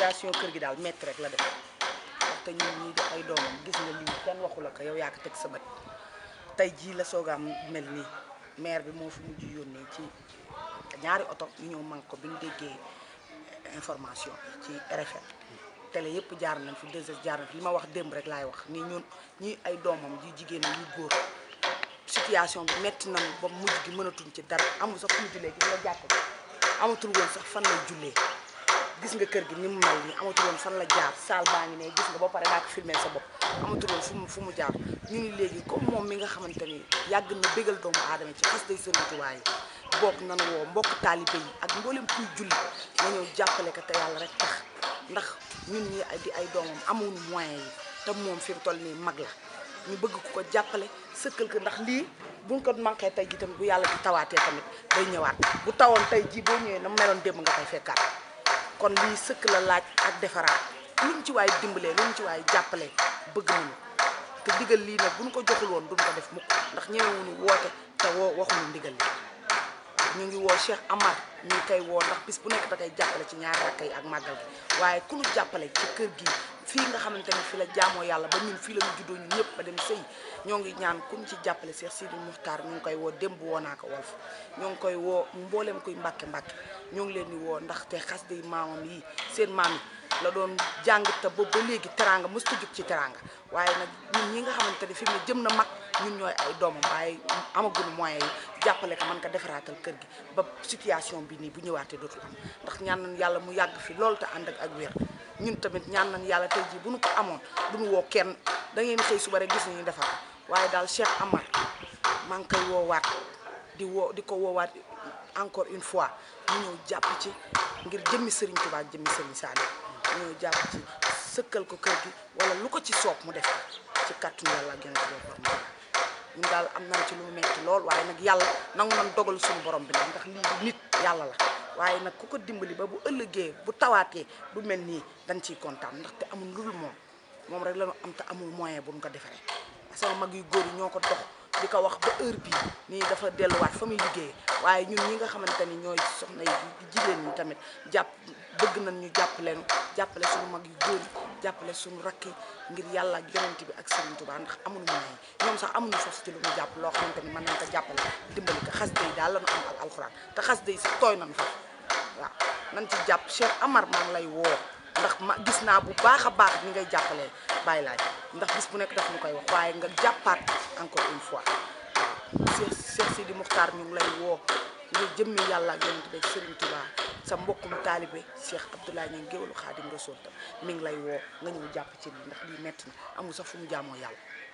situation kër gi daal métti rek la def te ñun ñii di ay doomam gis nga lii kenn waxu la ko yow yaa ko teg sa bët tey jii la soog a am mel nii maire bi moo fi mujj yónnee ci ñaari oto ñu ñëw man ko bi ñu déggee information ci RFM télé yëpp jaar nañ fi 2S jaar nañ fi li ma wax démb rek laay wax ni ñun ñi ay doomam ji jigéen yu góor situation bi metti nañu ba mujj gi mënatuñ ci dara amul sax fu mu jullee gis nga jàkk amatul woon sax fan la jullee gis nga kër gi ni mu mel nii amatul woon fan la jaar saal baa ngi ne gis nga ba pare daa ko filmé sa bopp amatul woon fu mu fu mu jaar ñu ni léegi comme moom mi nga xamante ni yàgg na bégal doomu aadama ci xas day Sëriñ Tuubaa yi bokk nanu woo mbokk taalibe yi ak mboolem kuy julli nga ñëw jàppale ko te yàlla rek tax ndax ñun ñi di ay doomam amuñu moyen yi te moom fi mu toll nii mag la ñu bëgg ku ko jàppale sëkkal ko ndax lii buñ ko manqué tey ji tamit bu yàlla di tawaatee tamit day ñëwaat bu tawoon tey ji boo ñëwee na meloon démb nga koy fekkaat kon lii sëkk la laaj ak defaraat luñ ci waay dimbalee luñ ci waay jàppalee bëgg nañu te ndigal lii nag buñ ko joxul woon duñ ko def mukk ndax ñemewuñu woote te woo waxuñu ndigal li ñu ngi woo Cheikh Amar ñu ngi koy woo ndax bis bu nekk da koy jàppale ci ñaari rakk yi ak màggal gi waaye ku ñu jàppale ci kër gi fii nga xamante ni fi la jaamoo yàlla ba ñun fii la ñu juddoo ñun ñëpp ba dem sëy ñoo ngi ñaan ku ñu ci jàppale Cheikh Sidi Muxtaar ñu ngi koy woo démb woo naa ko wolf ñoo ngi koy woo mbooleem kuy mbàkke mbàkke ñoo ngi leen di woo ndaxte xas day maamam yi seen maam yi la doon jàng te boobu ba léegi teranga mësta jug ci teranga waaye nag ñun ñi nga xamante ni fi mu ne jëm na mag ñun ñooy ay doomam waaye amaguñu moyens yi jàppale ko man ko defaraatal kër gi ba situation bi nii bu ñëwaatee dootul am ndax ñaan nañ yàlla mu yàgg fi loolu te ànd ak ak wér ñun tamit ñaan nañ yàlla tey jii bu nu ko amoon duñu woo kenn da ngeen xëy suba rek gis nañu defar waaye daal Cheikh Amar maa ngi koy woowaat di woo di ko woowaat encore une fois ñu ñëw jàpp ci ngir jëmmi Serigne Touba jëmmi Serigne Saliou ñu ñëw jàpp ci sëkkal ko kër gi wala lu ko ci soob mu def ci kàttanu yàlla ak yonent bi war ñun daal am nañ ci lu mu metti lool waaye nag yàlla nangu nañ dogal suñu borom bi nag ndax lii du nit yàlla la waaye nag ku ko dimbali ba bu ëllëgee bu tawaatee du mel nii dañ ciy kontaan ndaxte amul lu dul moom moom rek la ñu am te amul moyen bu ñu ko defaree sama mag yu góor yi ñoo ko dox di ko wax ba heure bii nii dafa delluwaat fa muy liggéeyee waaye ñun ñi nga xamante ni ñooy soxna yi jigéen ñi tamit jàpp bëgg nañ ñu jàppale nu jàppale suñu mag yu góor yi jàppale suñu rakk yi ngir yàlla ak yonent bi ak Serigne Touba ndax amuñu moyen ñoom sax amuñu sos ci lu ñu jàpp loo xamante ni mën nañ ko jàppale dimbali ko xas day daal la ñu am ak alxuraan te xas day sax tooy nañ fa waaw nañ ci jàpp Cheikh Amar maa ngi lay woo ndax ma gis naa bu baax a baax ni ngay jàppalee bàyyi laaj ndax bis bu nekk daf ñu koy wax waaye nga jàppaat encore une fois waaw Cheikh Cheikh Sidi Muxtaar ñu ngi lay woo nga jëmmi yàlla ak yonent bi ak Serigne Touba sa mbokkum taalibe Cheikh Abdoulaye ñu géwalu Xaadim Rasul mi ngi lay woo nga ñëw jàpp ci lii ndax lii metti na amul sax fu mu jaamoo yàlla